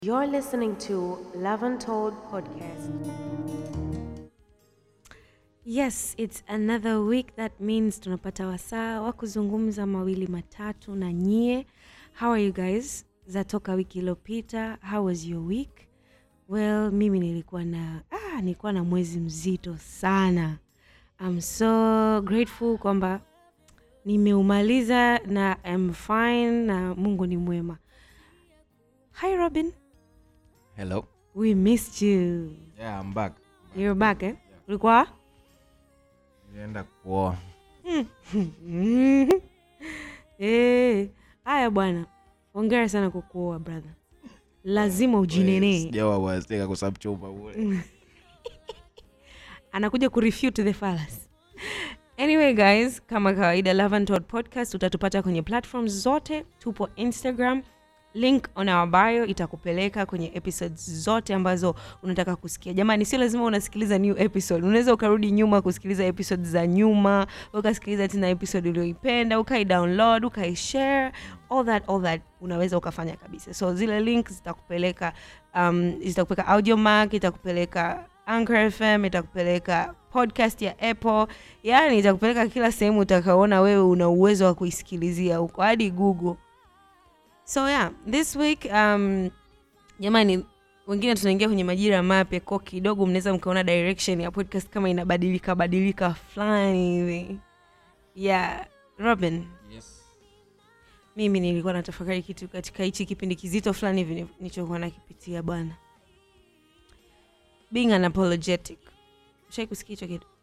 You're listening to Love Untold podcast. Yes, it's another week that means tunapata wasaa wa kuzungumza mawili matatu na nyie. How are you guys? Zatoka wiki iliyopita. How was your week? Well, mimi nilikuwa na ah, nilikuwa na mwezi mzito sana. I'm so grateful kwamba nimeumaliza na I'm fine na Mungu ni mwema. Hi Robin, Hello. we missed you. Yeah, I'm back. You're back eh? Ulikuwa? Nilienda kuoa. Eh, haya bwana, hongera sana kwa kuoa brother, lazima ujinenee. Sijawa wazeka kwa sababu chumba ule. Anakuja kurefute the fallacy. Anyway guys, kama kawaida Love and Todd podcast utatupata kwenye platforms zote. Tupo Instagram, link on our bio itakupeleka kwenye episodes zote ambazo unataka kusikia. Jamani, sio lazima unasikiliza new episode, unaweza ukarudi nyuma kusikiliza episodes za nyuma, ukasikiliza tena episode ulioipenda, ukaidownload, ukaishare, all that all that unaweza ukafanya kabisa. So zile links zitakupeleka um, zitakupeleka Audiomack, itakupeleka Anchor FM, itakupeleka podcast ya Apple, yani itakupeleka kila sehemu utakaona wewe una uwezo wa kuisikilizia huko hadi Google. So yeah, this week um, jamani wengine tunaingia kwenye majira mapya ko kidogo mnaweza mkaona direction ya podcast kama inabadilika badilika fulani hivi. Yeah, Robin, Yes. mimi nilikuwa natafakari kitu katika hichi kipindi kizito fulani hivi nilichokuwa nakipitia bwana. Being unapologetic. Ushai kusikia hicho kitu?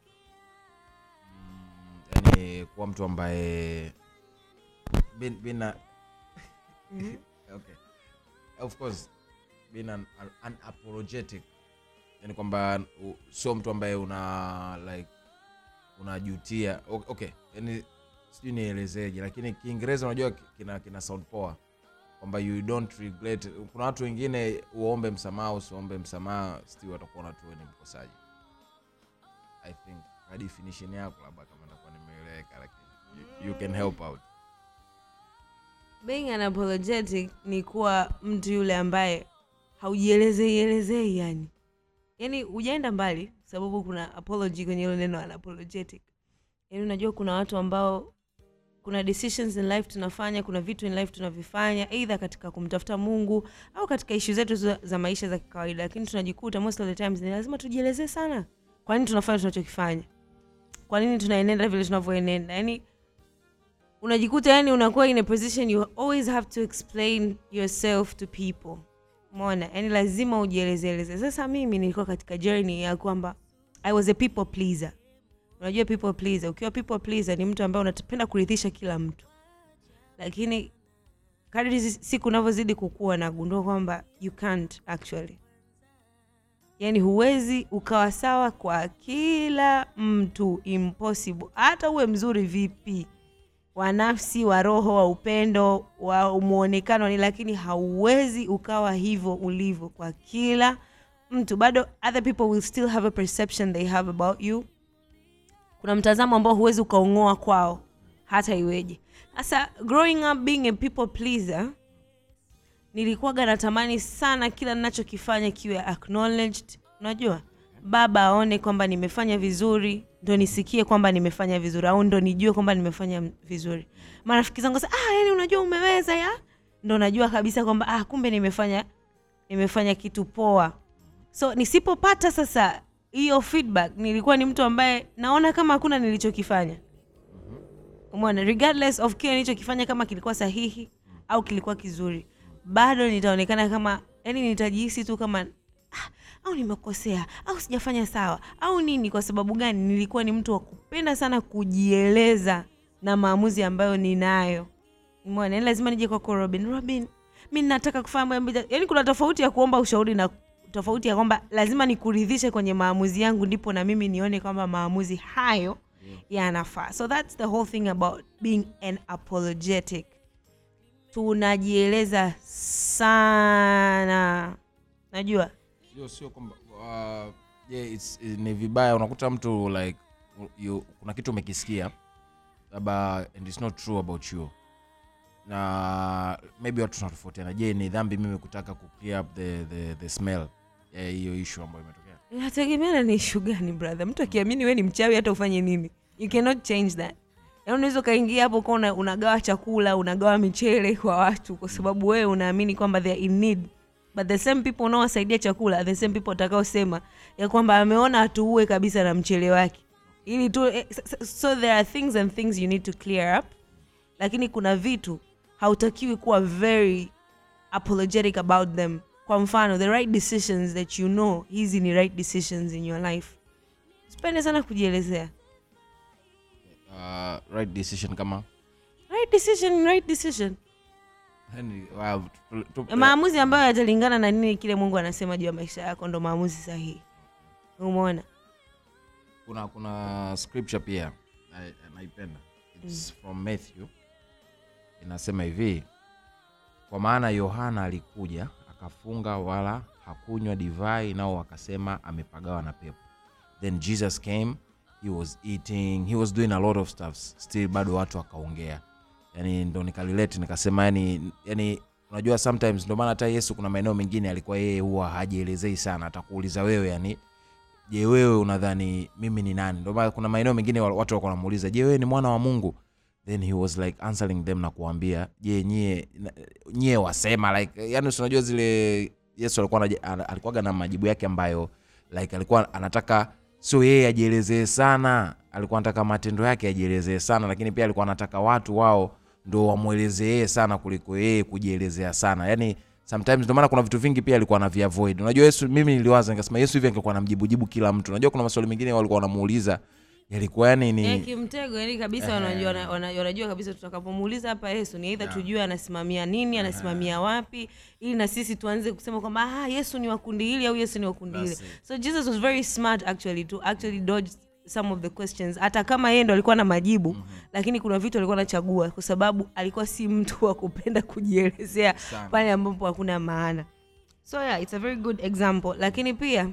Yaani kuwa mtu ambaye bin, bina okay. Of course being an, an, unapologetic. Yaani kwamba u- sio mtu ambaye una like unajutia. O- Okay. Yaani sijui nielezeje lakini Kiingereza unajua ki- kina kina sound poa kwamba you don't regret. Kuna watu wengine uombe msamaha usiombe msamaha still watakuwa na tu wewe ni mkosaji. I think kwa definition yako labda kama nitakuwa nimeeleweka lakini you, you can help out. Being unapologetic ni kuwa mtu yule ambaye haujielezei elezei yani. Yaani hujaenda mbali sababu kuna apology kwenye hilo neno unapologetic. Yaani unajua kuna watu ambao kuna decisions in life tunafanya, kuna vitu in life tunavifanya either katika kumtafuta Mungu au katika issue zetu za, za maisha za kawaida, lakini tunajikuta most of the times ni lazima tujielezee sana. Kwa nini tunafanya tunachokifanya? Kwa nini tunaenenda vile tunavyoenenda? Yaani unajikuta yani unakuwa in a position you always have to explain yourself to people mona yani lazima ujielezeeleze sasa mimi nilikuwa katika journey ya kwamba i was a people pleaser unajua people pleaser ukiwa people pleaser ni mtu ambaye unapenda kuridhisha kila mtu lakini kadri zi- siku unavyozidi kukua nagundua kwamba you can't actually yani huwezi ukawa sawa kwa kila mtu impossible hata uwe mzuri vipi wa nafsi wa roho wa upendo wa mwonekano ni lakini hauwezi ukawa hivyo ulivyo kwa kila mtu bado other people will still have a perception they have about you kuna mtazamo ambao huwezi ukaung'oa kwao hata iweje sasa growing up being a people pleaser nilikuwaga natamani sana kila ninachokifanya kiwe acknowledged unajua baba aone kwamba nimefanya vizuri ndo nisikie kwamba nimefanya vizuri au ndo nijue kwamba nimefanya vizuri marafiki zangu sasa ah, yani unajua umeweza ya ndo najua kabisa kwamba ah, kumbe nimefanya nimefanya kitu poa so nisipopata sasa hiyo feedback nilikuwa ni mtu ambaye naona kama hakuna nilichokifanya umeona regardless of kile nilichokifanya kama kilikuwa sahihi au kilikuwa kizuri bado nitaonekana kama yani nitajihisi tu kama ah, au nimekosea au sijafanya sawa au nini kwa sababu gani nilikuwa ni mtu wa kupenda sana kujieleza na maamuzi ambayo ninayo umeona yani lazima nije kwako robin robin mi nataka kufanya mambo ya- yani kuna tofauti ya kuomba ushauri na tofauti ya kwamba lazima nikuridhishe kwenye maamuzi yangu ndipo na mimi nione kwamba maamuzi hayo yanafaa so that's the whole thing about being an apologetic tunajieleza sana najua Sio sio kwamba uh, yeah, it's, ni vibaya unakuta mtu like you, kuna kitu umekisikia labda and it's not true about you na maybe watu tunatofautiana je ni dhambi mimi kutaka ku clear up the, the, the smell ya hiyo issue ambayo imetokea inategemeana ni ishu gani brother mtu akiamini we ni mchawi hata ufanye nini you cannot change that yaani unaweza ukaingia hapo ukawa una- unagawa chakula unagawa michele kwa watu kwa sababu wewe unaamini kwamba they are in need but the same people unaowasaidia chakula are the same people watakaosema ya kwamba ameona atuue kabisa na mchele wake ili tu eh, so- so- so there are things and things you need to clear up lakini kuna vitu hautakiwi kuwa very apologetic about them kwa mfano the right decisions that you know hizi ni right decisions in your life sipende sana kujielezea uh, right decision kama right decision ni right decision yani, wow, tu- tu- maamuzi ambayo yatalingana na nini kile mungu anasema juu ya maisha yako ndo maamuzi sahihi umeona kuna kuna scripture pia na- naipenda its from matthew inasema hivi kwa maana yohana alikuja akafunga wala hakunywa divai nao wakasema amepagawa na pepo then jesus came he was eating he was doing a lot of stuff still bado watu wakaongea yani ndo nikalilete nikasema yani yani unajua sometimes ndo maana hata yesu kuna maeneo mengine alikuwa yeye huwa hajielezei sana atakuuliza wewe yani je wewe unadhani mimi ni nani ndio maana kuna maeneo mengine wa- watu walikuwa wanamuuliza je wewe ni mwana wa mungu then he was like answering them na kuambia je nyie na- nyie wasema like yani si unajua zile yesu alikuwa anaje- ana- alikuwaga na majibu yake ambayo like alikuwa anataka sio yeye ajielezee sana alikuwa anataka matendo yake ajielezee sana lakini pia alikuwa anataka watu wao ndo wamwelezee yeye sana kuliko yeye kujielezea sana yani sometimes ndio maana kuna vitu vingi pia alikuwa anaviavoid unajua yesu mimi niliwaza nikasema yesu hivi angekuwa namjibujibu kila mtu unajua kuna maswali mengine walikuwa wanamuuliza yalikuwa yani ni yeah, kimtego yani kabisa wanajua, wana- wana- wanajua kabisa tutakapomuuliza hapa yesu ni eidha Yeah. tujue anasimamia nini anasimamia wapi ili na sisi tuanze kusema kwamba ah, yesu ni wakundi hili au yesu ni wakundi hili That's it. so jesus was very smart actually to actually dodge some of the questions hata kama yeye ndo alikuwa na majibu mm-hmm. lakini kuna vitu alikuwa anachagua kwa sababu alikuwa si mtu wa kupenda kujielezea Sana. pale ambapo hakuna maana so yeah it's a very good example lakini pia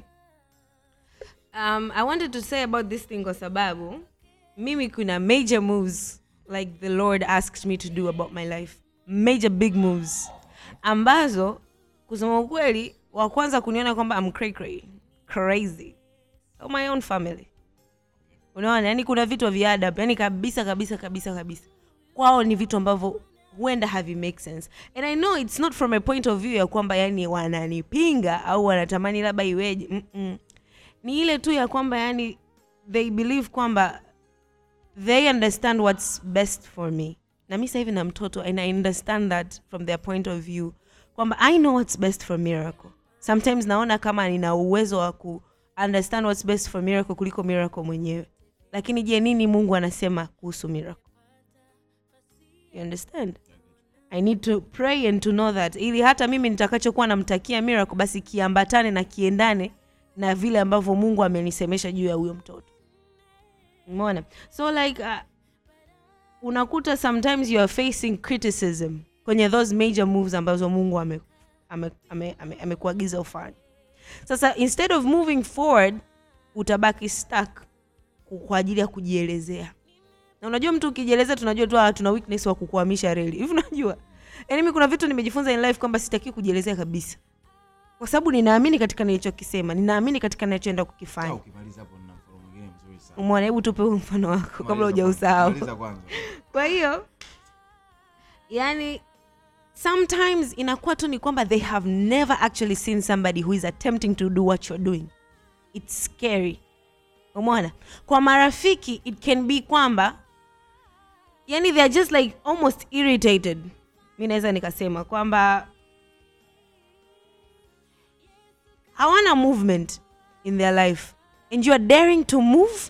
um, i wanted to say about this thing kwa sababu mimi kuna major moves like the lord asked me to do about my life major big moves ambazo kusema ukweli wa kwanza kuniona kwamba I'm cray cray, crazy so my own family unaona yani kuna vitu vya adab yani kabisa kabisa kabisa kabisa kwao ni vitu ambavyo huenda havi make sense and i know it's not from a point of view ya kwamba yani wananipinga au wanatamani labda iweje Mm-mm. ni ile tu ya kwamba yani they believe kwamba they understand what's best for me na mi sahivi na mtoto and i understand that from their point of view kwamba i know what's best for miracle sometimes naona kama nina uwezo wa ku understand what's best for miracle kuliko miracle mwenyewe lakini je nini mungu anasema kuhusu miracle you understand i need to pray and to know that ili hata mimi nitakachokuwa namtakia miracle basi kiambatane na kiendane na vile ambavyo mungu amenisemesha juu ya huyo mtoto umeona so like uh, unakuta sometimes you are facing criticism kwenye those major moves ambazo mungu amekuagiza ame, ame, ame, amekuagiza ufanye sasa instead of moving forward utabaki stuck ku- kwa ajili ya kujielezea na unajua mtu ukijielezea tunajua tu ah, tuna weakness wa kukuhamisha reli hivi unajua yaani mi kuna vitu nimejifunza in life kwamba sitaki kujielezea kabisa kwa sababu ninaamini katika nilichokisema ninaamini katika ninachoenda kukifanya ukimaliza hapo nina mfano mwingine mzuri sana umwona hebu tupe huu mfano wako kabla Maliza hujausahau kwanza, maliza kwanza kwa hiyo yani sometimes inakuwa tu ni kwamba they have never actually seen somebody who is attempting to do what you're doing its scary umeona kwa marafiki it can be kwamba yani they are just like almost irritated mi naweza nikasema kwamba hawana movement in their life and you are daring to move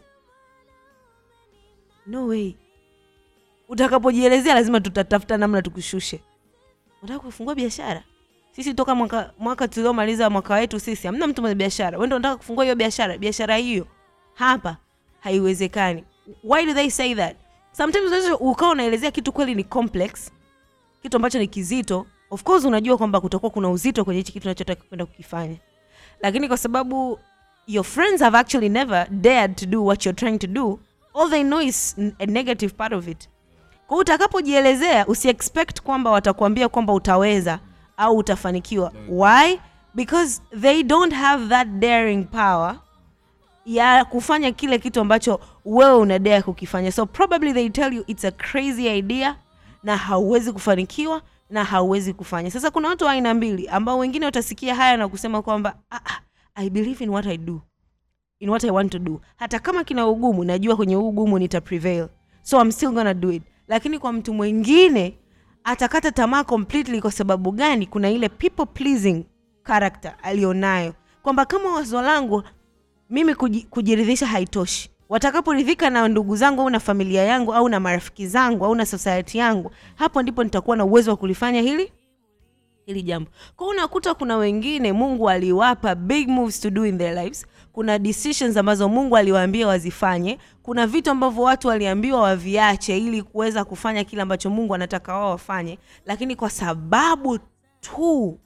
no way utakapojielezea lazima tutatafuta namna tukushushe unataka kufungua biashara sisi toka mwaka, mwaka tuliomaliza mwaka wetu sisi hamna mtu mwenye biashara wendo unataka kufungua hiyo biashara biashara hiyo hapa haiwezekani why do they say that sometimes unaweza ukawa unaelezea kitu kweli ni complex kitu ambacho ni kizito of course unajua kwamba kutakuwa kuna uzito kwenye hichi kitu unachotaka kwenda kukifanya lakini kwa sababu your friends have actually never dared to do what you're trying to do all they know is n- a negative part of it kwa hiyo utakapojielezea usiexpect kwamba watakuambia kwamba utaweza au utafanikiwa why because they don't have that daring power ya kufanya kile kitu ambacho wewe unadea kukifanya so probably they tell you it's a crazy idea na hauwezi kufanikiwa na hauwezi kufanya sasa kuna watu wa aina mbili ambao wengine watasikia haya na kusema kwamba ah, ah, i believe in what i do in what i want to do hata kama kina ugumu najua kwenye huu ugumu nita prevail so i'm still gonna do it lakini kwa mtu mwingine atakata tamaa completely kwa sababu gani kuna ile people pleasing character alionayo kwamba kama wazo langu mimi kuji- kujiridhisha haitoshi watakaporidhika na ndugu zangu au na familia yangu au na marafiki zangu au na society yangu hapo ndipo nitakuwa na uwezo wa kulifanya hili hili jambo kwao unakuta kuna wengine mungu aliwapa big moves to do in their lives kuna decisions ambazo mungu aliwaambia wazifanye kuna vitu ambavyo watu waliambiwa waviache ili kuweza kufanya kile ambacho mungu anataka wao wafanye lakini kwa sababu tu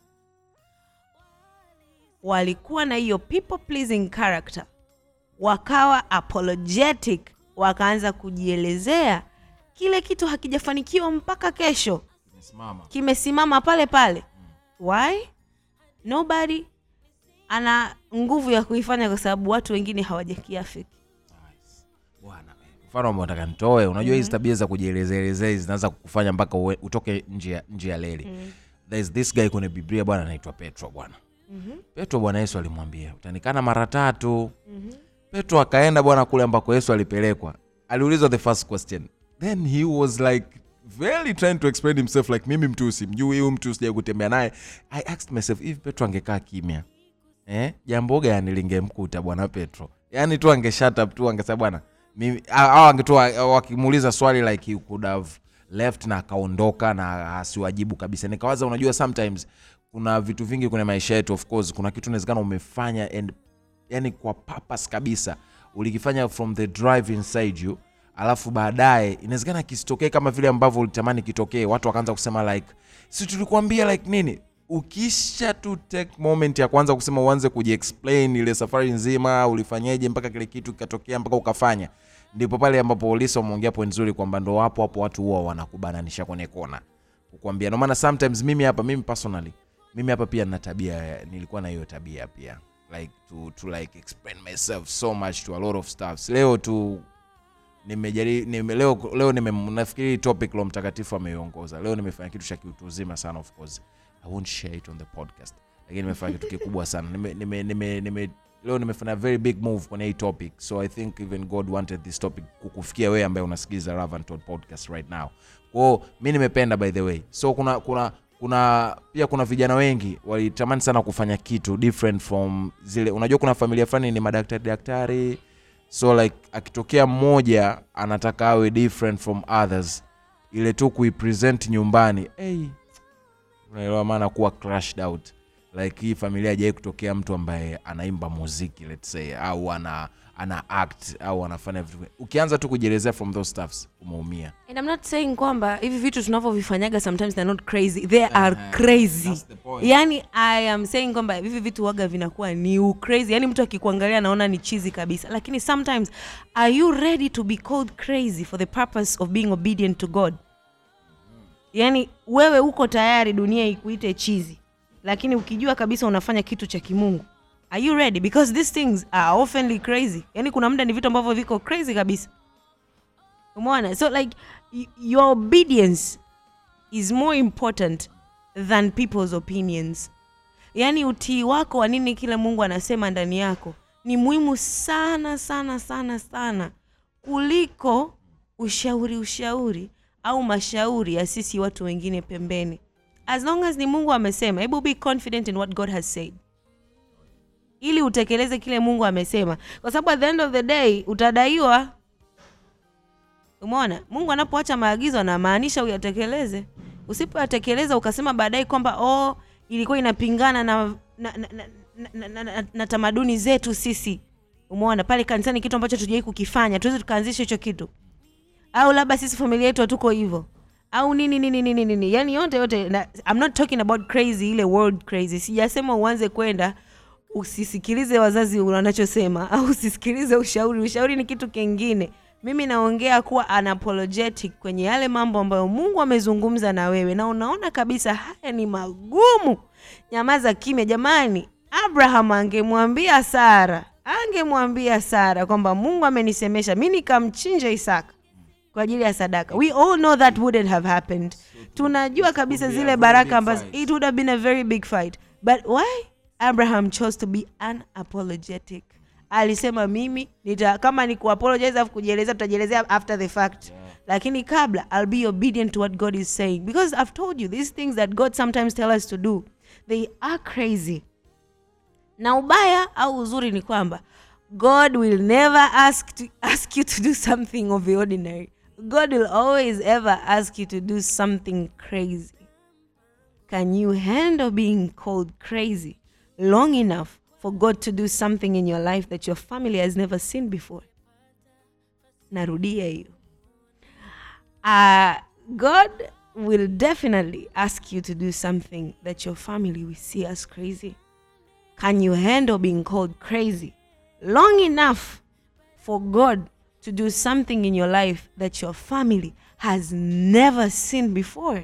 walikuwa na hiyo people pleasing character wakawa apologetic wakaanza kujielezea kile kitu hakijafanikiwa mpaka kesho Imesimama. kimesimama pale pale why nobody ana nguvu ya kuifanya kwa sababu watu wengine hawajakiafiki bwana mfano ambao nataka nitoe unajua hizi tabia za kujielezeelezea hizi zinaanza kukufanya mpaka uwe- utoke nje ya- nje ya leli there is this guy kwenye biblia bwana anaitwa petro bwana petro bwana yesu alimwambia utanikana mara tatu petro akaenda bwana kule ambako yesu alipelekwa aliulizwa the first question then he was like very trying to explain himself like mimi mtu simjui huyu mtu sijai kutembea naye i asked myself if petro angekaa kimya eh, jambo gani lingemkuta bwana petro yaani tu ange shut up tu angesema bwana mimi au angetoa wakimuuliza swali like he could have left na akaondoka na asiwajibu kabisa nikawaza unajua sometimes kuna vitu vingi kwenye maisha yetu of course kuna kitu inawezekana umefanya and yani kwa purpose kabisa ulikifanya from the drive inside you alafu baadaye inawezekana kisitokee kama vile ambavyo ulitamani kitokee watu wakaanza kusema like si tulikuambia like nini ukisha tu take moment ya kwanza kusema uanze kujiexplain ile safari nzima ulifanyeje mpaka kile kitu kikatokea mpaka ukafanya ndipo pale ambapo Lisa umeongea point nzuri kwamba ndo hapo hapo watu huwa wanakubananisha kwenye kona kukwambia. Ndio maana sometimes mimi hapa mimi personally mimi hapa pia nina tabia nilikuwa na hiyo tabia pia like to, to like explain myself so much to a lot of stuffs. Leo tu nimejari nime, leo, leo nime, nafikiri hii topic lo mtakatifu ameiongoza leo nimefanya kitu cha kiutu uzima sana of course i won't share it on the podcast lakini nimefanya kitu kikubwa sana nime, nime, nime, nime, leo nimefanya very big move kwenye hii topic so i think even god wanted this topic kukufikia wewe ambaye unasikiliza Ravantod podcast right now kwao mi nimependa by the way so kuna kuna kuna pia kuna vijana wengi walitamani sana kufanya kitu different from zile unajua kuna familia fulani ni madaktari daktari so like akitokea mmoja anataka awe different from others ile tu kuipresent nyumbani hey, unaelewa maana kuwa crashed out like hii familia hajawai kutokea mtu ambaye anaimba muziki let's say au ana ana act au anafanya vitu ukianza tu kujielezea from those stuffs umeumia and i'm not saying kwamba hivi vitu tunavyovifanyaga sometimes they're not crazy they are crazy that's the point. yani i am saying kwamba hivi vitu waga vinakuwa ni ucrazy yani mtu akikuangalia anaona ni chizi kabisa lakini sometimes are you ready to be called crazy for the purpose of being obedient to god yani wewe uko tayari dunia ikuite chizi lakini ukijua kabisa unafanya kitu cha kimungu are you ready because these things are oftenly crazy yani kuna muda ni vitu ambavyo viko crazy kabisa umeona so like y- your obedience is more important than people's opinions yaani utii wako wa nini kile mungu anasema ndani yako ni muhimu sana sana sana sana kuliko ushauri ushauri au mashauri ya sisi watu wengine pembeni as long as ni mungu amesema hebu be confident in what god has said ili utekeleze kile mungu amesema kwa sababu at the end of the day utadaiwa umeona mungu anapoacha maagizo anamaanisha uyatekeleze usipoyatekeleza ukasema baadaye kwamba oh ilikuwa inapingana na na, na, na, na, na, na, na tamaduni zetu sisi umeona pale kanisani kitu ambacho tujawai kukifanya tuweze tukaanzisha hicho kitu au labda sisi familia yetu hatuko hivyo au nini nini nini nini yani yote yote na, I'm not talking about crazy ile world crazy sijasema uanze kwenda usisikilize wazazi wanachosema au usisikilize ushauri ushauri ni kitu kingine mimi naongea kuwa unapologetic kwenye yale mambo ambayo mungu amezungumza na wewe na unaona kabisa haya ni magumu nyamaza kimya jamani abraham angemwambia sara angemwambia sara kwamba mungu amenisemesha mi nikamchinja isaka kwa ajili ya sadaka we all know that wouldn't have happened tunajua kabisa would be a zile very baraka big ambazo fight. it would have been a very big fight but why abraham chose to be unapologetic alisema mimi nita kama ni kuapologize afu kujielezea tutajielezea after the fact Yeah. lakini kabla i'll be obedient to what god is saying because i've told you these things that god sometimes tell us to do they are crazy na ubaya au uzuri ni kwamba god will never ask, to, ask you to do something of the ordinary god will always ever ask you to do something crazy can you handle being called crazy long enough for god to do something in your life that your family has never seen before narudia hiyo uh, god will definitely ask you to do something that your family will see as crazy can you handle being called crazy long enough for God to do something in your life that your family has never seen before?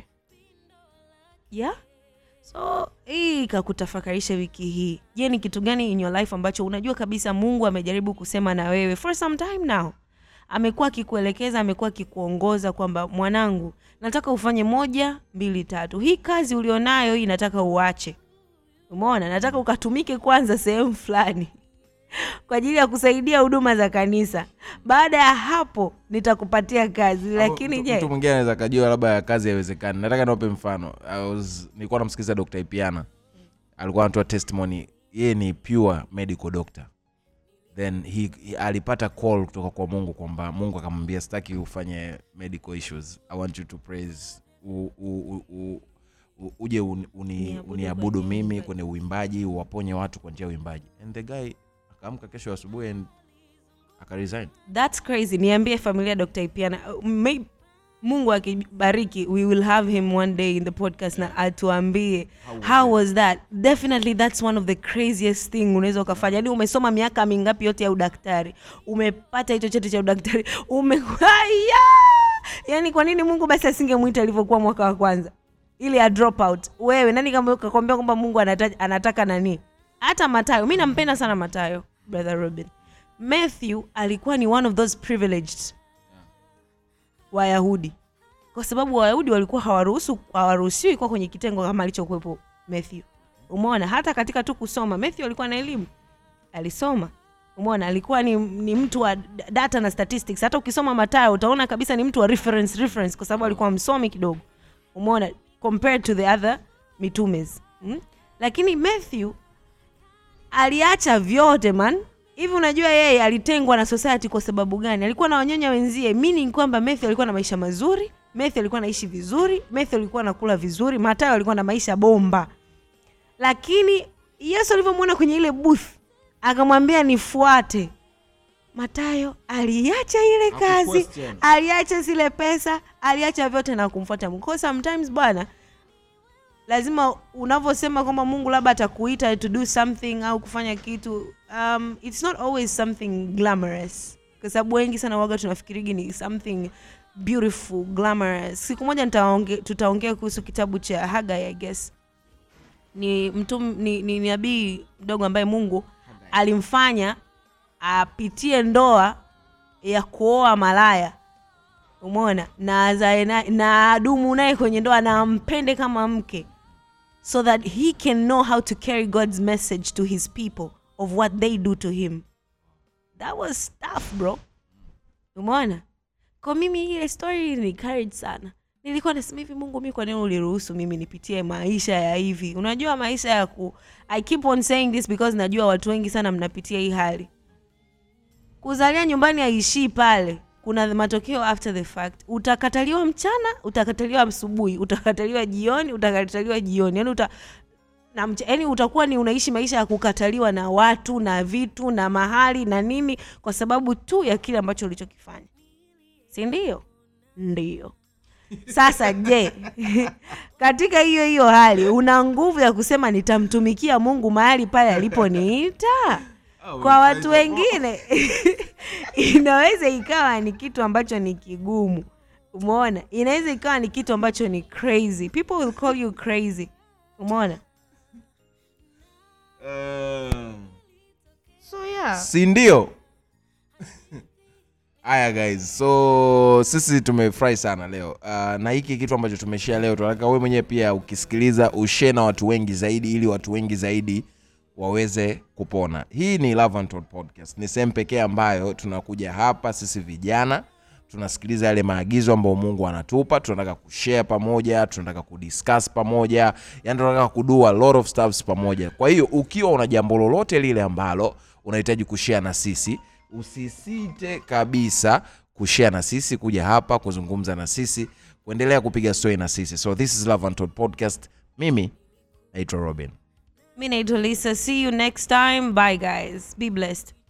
Yeah? So hii ikakutafakarisha wiki hii. Je, ni kitu gani in your life ambacho unajua kabisa Mungu amejaribu kusema na wewe for some time now? Amekuwa akikuelekeza, amekuwa akikuongoza kwamba mwanangu, nataka ufanye moja, mbili, tatu. Hii kazi ulionayo hii nataka uache. Umeona, nataka ukatumike kwanza sehemu fulani kwa ajili ya kusaidia huduma za kanisa. Baada ya hapo nitakupatia kazi, lakini Mtu- je, mtu mwingine anaweza kajua labda ya kazi haiwezekani nataka niwape mfano I was, nilikuwa namsikiliza dr ipiana alikuwa anatoa testimony yeye ni pure medical doctor then he, he, alipata call kutoka kwa mungu kwamba mungu akamwambia sitaki ufanye medical issues i want you to praise u, u, u, u, u, uje un, uni, Uniabudu uniabudu kwenye mimi uimbaji. kwenye uimbaji uwaponye watu kwa njia ya uimbaji and the guy akaamka kesho asubuhi and akaresign that's crazy. Niambie familia ya Dr. Ipiana. Uh, may- Mungu akibariki we will have him one day in the podcast na atuambie How was how it? was that definitely that's one of the craziest thing unaweza ukafanya yani umesoma miaka mingapi yote ya udaktari umepata hicho cheti cha udaktari ume Aya! yani kwa nini mungu basi asingemwita alivyokuwa mwaka wa kwanza ili a drop out wewe nani kama kakwambia kwamba mungu anataka, anataka nani hata matayo mi nampenda sana matayo brother robin matthew alikuwa ni one of those privileged wayahudi kwa sababu wayahudi walikuwa hawaruhusu hawaruhusiwi kuwa kwenye kitengo kama alichokuwepo matthew umeona hata katika tu kusoma matthew alikuwa na elimu alisoma umeona alikuwa ni, ni mtu wa d- data na statistics hata ukisoma matayo utaona kabisa ni mtu wa reference reference kwa sababu alikuwa msomi kidogo umeona compared to the other mitumes hmm? lakini matthew aliacha vyote man hivi unajua yeye alitengwa na society kwa sababu gani alikuwa na wanyonya wenzie meaning kwamba Matthew alikuwa na maisha mazuri Matthew alikuwa anaishi vizuri Matthew alikuwa anakula vizuri Mathayo alikuwa na maisha bomba lakini yesu alivyomwona kwenye ile booth akamwambia nifuate matayo aliacha ile kazi Hakuquestion. aliacha zile pesa aliacha vyote na kumfuata mungu Kwa sometimes bwana lazima unavyosema kwamba mungu labda atakuita to do something au kufanya kitu um, it's not always something glamorous kwa sababu wengi sana waga tunafikirigi ni something beautiful glamorous siku moja nitaonge, tutaongea kuhusu kitabu cha hagai i guess ni mtu ni, ni nabii mdogo ambaye mungu alimfanya apitie ndoa ya kuoa malaya umeona na azae na, na adumu naye kwenye ndoa na ampende kama mke so that he can know how to carry god's message to his people of what they do to him that was tough bro umeona kwa mimi ile story ni courage sana nilikuwa nasema hivi mungu mi kwa nini uliruhusu mimi nipitie maisha ya hivi unajua maisha ya ku i keep on saying this because najua watu wengi sana mnapitia hii hali kuzalia nyumbani haishii pale kuna matokeo after the fact utakataliwa mchana utakataliwa asubuhi utakataliwa jioni utakataliwa jioni yani uta na mcha, yani utakuwa ni unaishi maisha ya kukataliwa na watu na vitu na mahali na nini kwa sababu tu ya kile ambacho ulichokifanya si ndio ndio sasa je katika hiyo hiyo hali una nguvu ya kusema nitamtumikia mungu mahali pale aliponiita kwa watu wengine inaweza ikawa ni kitu ambacho ni kigumu umeona inaweza ikawa ni kitu ambacho ni crazy people will call you crazy umeona so yeah si ndio haya guys so sisi tumefurahi sana leo uh, na hiki kitu ambacho tumeshare leo tunataka wewe mwenyewe pia ukisikiliza ushare na watu wengi zaidi ili watu wengi zaidi waweze kupona hii ni Love Untold podcast ni sehemu pekee ambayo tunakuja hapa sisi vijana tunasikiliza yale maagizo ambayo mungu anatupa tunataka kushare pamoja tunataka kudiscuss pamoja yani tunataka kudu a lot of stuffs pamoja kwa hiyo ukiwa una jambo lolote lile ambalo unahitaji kushare na sisi usisite kabisa kushare na sisi kuja hapa kuzungumza na sisi kuendelea kupiga story na sisi so this is love untold podcast mimi naitwa robin mi naitwa lisa see you next time bye guys be blessed